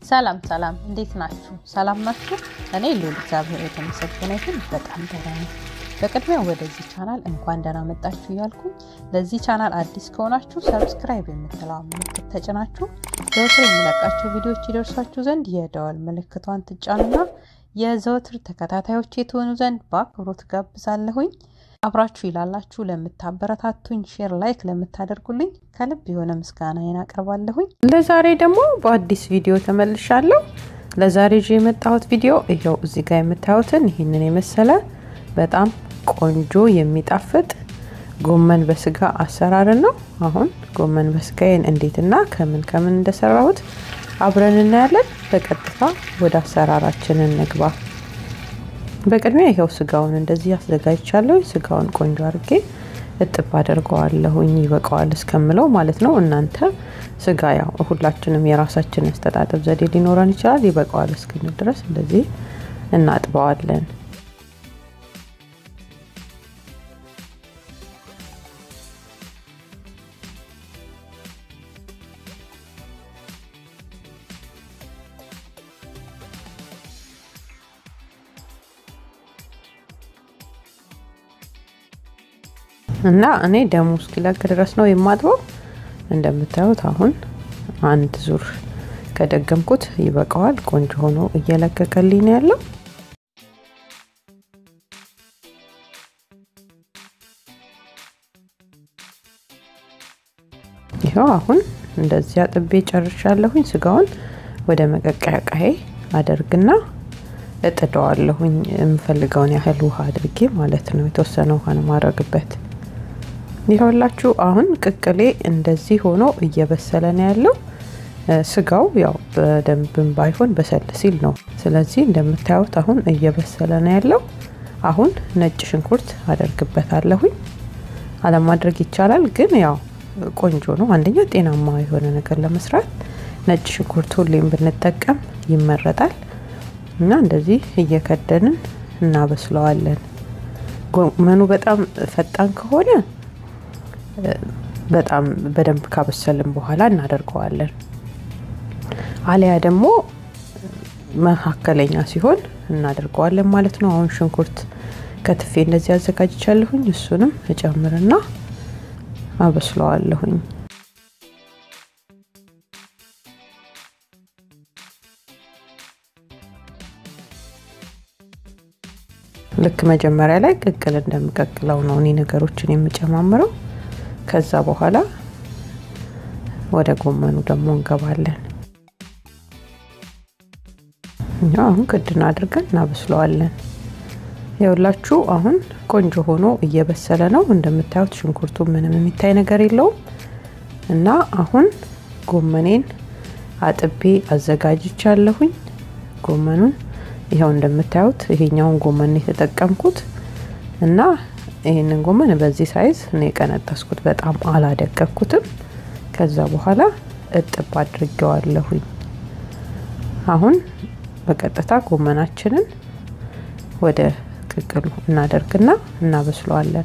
ሰላም ሰላም፣ እንዴት ናችሁ? ሰላም ናችሁ? እኔ ልዑል እግዚአብሔር የተመሰገነ ይሁን በጣም ደህና ነኝ። በቅድሚያ ወደዚህ ቻናል እንኳን ደህና መጣችሁ እያልኩኝ ለዚህ ቻናል አዲስ ከሆናችሁ ሰብስክራይብ የምትለዋ ምልክት ተጭናችሁ ዘወትር የሚለቃቸው ቪዲዮዎች ይደርሷችሁ ዘንድ የደወል ምልክቷን ትጫኑና የዘወትር ተከታታዮች የትሆኑ ዘንድ በአክብሮት ጋብዛለሁኝ። አብራችሁ ይላላችሁ ለምታበረታቱኝ፣ ሼር ላይክ ለምታደርጉልኝ ከልብ የሆነ ምስጋናዬን አቀርባለሁኝ። ለዛሬ ደግሞ በአዲስ ቪዲዮ ተመልሻለሁ። ለዛሬ ይዤ የመጣሁት ቪዲዮ ይኸው እዚህ ጋር የምታዩትን ይህንን የመሰለ በጣም ቆንጆ የሚጣፍጥ ጎመን በስጋ አሰራርን ነው። አሁን ጎመን በስጋዬን እንዴትና ከምን ከምን እንደሰራሁት አብረን እናያለን። በቀጥታ ወደ አሰራራችን እንግባ። በቅድሚያ ይኸው ስጋውን እንደዚህ አዘጋጅቻለሁ። ስጋውን ቆንጆ አድርጌ እጥብ አደርገዋለሁኝ ይበቃዋል እስከምለው ማለት ነው። እናንተ ስጋ ያው ሁላችንም የራሳችን አስተጣጠብ ዘዴ ሊኖረን ይችላል። ይበቃዋል እስክንል ድረስ እንደዚህ እናጥበዋለን። እና እኔ ደሙ እስኪለቅ ድረስ ነው የማጥበው። እንደምታዩት አሁን አንድ ዙር ከደገምኩት ይበቃዋል። ቆንጆ ሆኖ እየለቀቀልኝ ነው ያለው። ይኸው አሁን እንደዚህ አጥቤ ጨርሻለሁኝ። ስጋውን ወደ መቀቀያ ቃዬ አደርግና እጥደዋለሁኝ የምፈልገውን ያህል ውሃ አድርጌ ማለት ነው። የተወሰነ ውሃ ነው ማድረግበት። ይኸውላችሁ አሁን ቅቅሌ እንደዚህ ሆኖ እየበሰለ ነው ያለው። ስጋው ያው በደንብም ባይሆን በሰል ሲል ነው። ስለዚህ እንደምታዩት አሁን እየበሰለ ነው ያለው። አሁን ነጭ ሽንኩርት አደርግበታለሁኝ። አለማድረግ ይቻላል፣ ግን ያው ቆንጆ ነው። አንደኛ ጤናማ የሆነ ነገር ለመስራት ነጭ ሽንኩርት ሁሌም ብንጠቀም ይመረጣል። እና እንደዚህ እየከደንን እናበስለዋለን። ጎመኑ በጣም ፈጣን ከሆነ በጣም በደንብ ካበሰልን በኋላ እናደርገዋለን። አሊያ ደግሞ መካከለኛ ሲሆን እናደርገዋለን ማለት ነው። አሁን ሽንኩርት ከትፌ እንደዚህ አዘጋጅቻለሁኝ። እሱንም እጨምርና አበስለዋለሁኝ። ልክ መጀመሪያ ላይ ቅቅል እንደምቀቅለው ነው እኔ ነገሮችን የምጨማምረው። ከዛ በኋላ ወደ ጎመኑ ደግሞ እንገባለን። እኛ አሁን ክድን አድርገን እናበስለዋለን። የሁላችሁ አሁን ቆንጆ ሆኖ እየበሰለ ነው። እንደምታዩት ሽንኩርቱ ምንም የሚታይ ነገር የለውም እና አሁን ጎመኔን አጥቤ አዘጋጅቻለሁኝ። ጎመኑን ይኸው እንደምታዩት ይሄኛውን ጎመን የተጠቀምኩት እና ይህንን ጎመን በዚህ ሳይዝ ነው የቀነጠስኩት። በጣም አላደቀኩትም። ከዛ በኋላ እጥብ አድርጌዋለሁኝ። አሁን በቀጥታ ጎመናችንን ወደ ቅቅሉ እናደርግና እናበስለዋለን።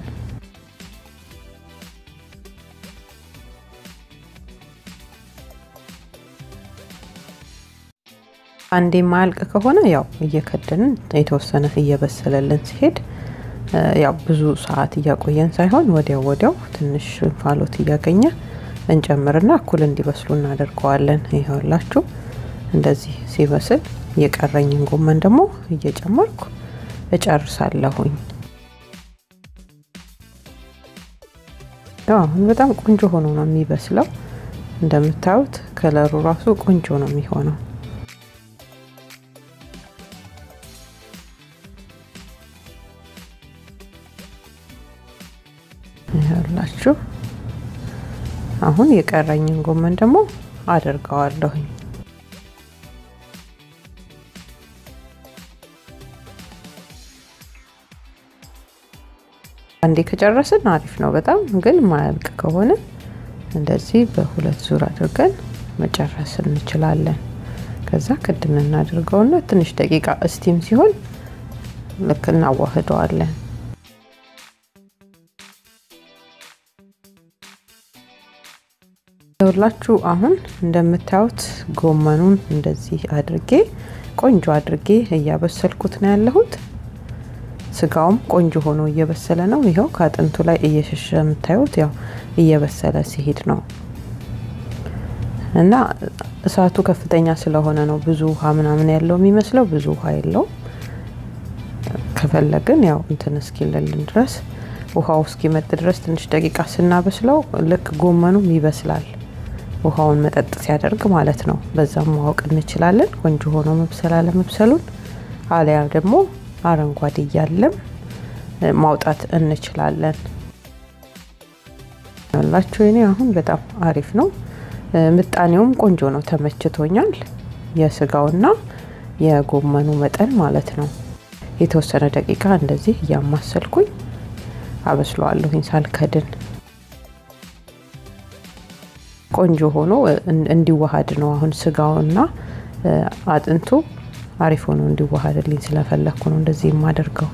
አንዴ ማያልቅ ከሆነ ያው እየከደንን የተወሰነ እየበሰለልን ሲሄድ ያው ብዙ ሰዓት እያቆየን ሳይሆን ወዲያው ወዲያው ትንሽ እንፋሎት እያገኘ እንጨምርና እኩል እንዲበስሉ እናደርገዋለን። ይኸውላችሁ እንደዚህ ሲበስል የቀረኝን ጎመን ደግሞ እየጨመርኩ እጨርሳለሁኝ። አሁን በጣም ቆንጆ ሆኖ ነው የሚበስለው። እንደምታዩት ከለሩ ራሱ ቆንጆ ነው የሚሆነው። ያላችሁ አሁን የቀረኝን ጎመን ደግሞ አደርገዋለሁኝ። አንዴ ከጨረስን አሪፍ ነው በጣም ግን ማያልቅ ከሆነ እንደዚህ በሁለት ዙር አድርገን መጨረስ እንችላለን። ከዛ ክድን እናደርገውና ትንሽ ደቂቃ እስቲም ሲሆን ልክ እናዋህደዋለን። ይኸውላችሁ አሁን እንደምታዩት ጎመኑን እንደዚህ አድርጌ ቆንጆ አድርጌ እያበሰልኩት ነው ያለሁት። ስጋውም ቆንጆ ሆኖ እየበሰለ ነው። ይኸው ከአጥንቱ ላይ እየሸሸ የምታዩት ያው እየበሰለ ሲሄድ ነው እና እሳቱ ከፍተኛ ስለሆነ ነው ብዙ ውሃ ምናምን ያለው የሚመስለው። ብዙ ውሃ የለውም። ከፈለግን ያው እንትን እስኪልልን ድረስ ውሃው እስኪመጥ ድረስ ትንሽ ደቂቃ ስናበስለው ልክ ጎመኑም ይበስላል። ውሃውን መጠጥ ሲያደርግ ማለት ነው። በዛም ማወቅ እንችላለን ቆንጆ ሆኖ መብሰል አለመብሰሉን። አሊያ ደግሞ አረንጓዴ እያለም ማውጣት እንችላለን። ያላችሁ እኔ አሁን በጣም አሪፍ ነው። ምጣኔውም ቆንጆ ነው፣ ተመችቶኛል። የስጋውና የጎመኑ መጠን ማለት ነው። የተወሰነ ደቂቃ እንደዚህ እያማሰልኩኝ አበስለዋለሁኝ ሳልከድን ቆንጆ ሆኖ እንዲዋሃድ ነው። አሁን ስጋውና አጥንቱ አሪፍ ሆኖ እንዲዋሃድልኝ ስለፈለግኩ ነው እንደዚህ የማደርገው።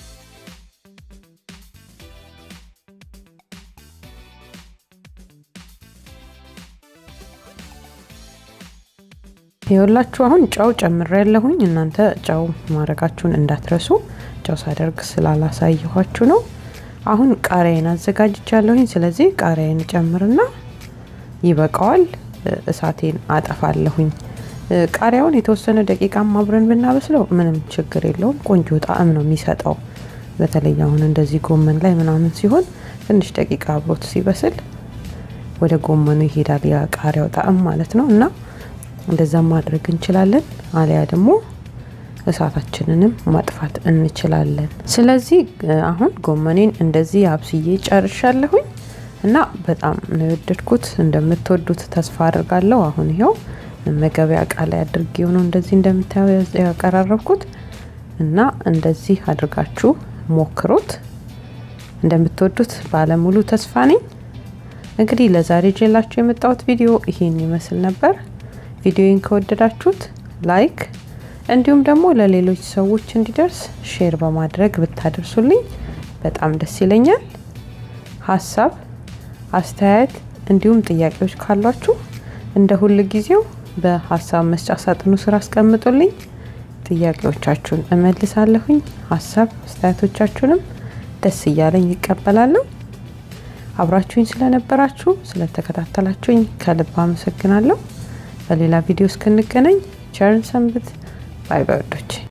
ይኸውላችሁ አሁን ጨው ጨምሬ ያለሁኝ። እናንተ ጨው ማድረጋችሁን እንዳትረሱ። ጨው ሳደርግ ስላላሳየኋችሁ ነው። አሁን ቃሪያን አዘጋጅቻለሁኝ። ስለዚህ ቃሪያን ጨምርና ይበቃዋል። እሳቴን አጠፋለሁኝ። ቃሪያውን የተወሰነ ደቂቃም አብረን ብናበስለው ምንም ችግር የለውም። ቆንጆ ጣዕም ነው የሚሰጠው። በተለይ አሁን እንደዚህ ጎመን ላይ ምናምን ሲሆን ትንሽ ደቂቃ አብሮት ሲበስል ወደ ጎመኑ ይሄዳል የቃሪያው ጣዕም ማለት ነው እና እንደዛ ማድረግ እንችላለን። አሊያ ደግሞ እሳታችንንም ማጥፋት እንችላለን። ስለዚህ አሁን ጎመኔን እንደዚህ አብስዬ ጨርሻለሁኝ እና በጣም ነው የወደድኩት። እንደምትወዱት ተስፋ አድርጋለሁ። አሁን ይኸው መመገቢያ እቃ ላይ አድርጌው ነው እንደዚህ እንደምታየው ያቀራረብኩት እና እንደዚህ አድርጋችሁ ሞክሩት። እንደምትወዱት ባለሙሉ ተስፋ ነኝ። እንግዲህ ለዛሬ ጀላችሁ የመጣሁት ቪዲዮ ይሄን ይመስል ነበር። ቪዲዮን ከወደዳችሁት ላይክ እንዲሁም ደግሞ ለሌሎች ሰዎች እንዲደርስ ሼር በማድረግ ብታደርሱልኝ በጣም ደስ ይለኛል። ሀሳብ አስተያየት፣ እንዲሁም ጥያቄዎች ካሏችሁ እንደ ሁል ጊዜው በሀሳብ መስጫ ሳጥኑ ስር አስቀምጡልኝ። ጥያቄዎቻችሁን እመልሳለሁኝ። ሀሳብ አስተያየቶቻችሁንም ደስ እያለኝ ይቀበላለሁ። አብራችሁኝ ስለነበራችሁ ስለተከታተላችሁኝ ከልብ አመሰግናለሁ። በሌላ ቪዲዮ እስክንገናኝ ቸርን ሰንብት። ባይ ባይ ወዶች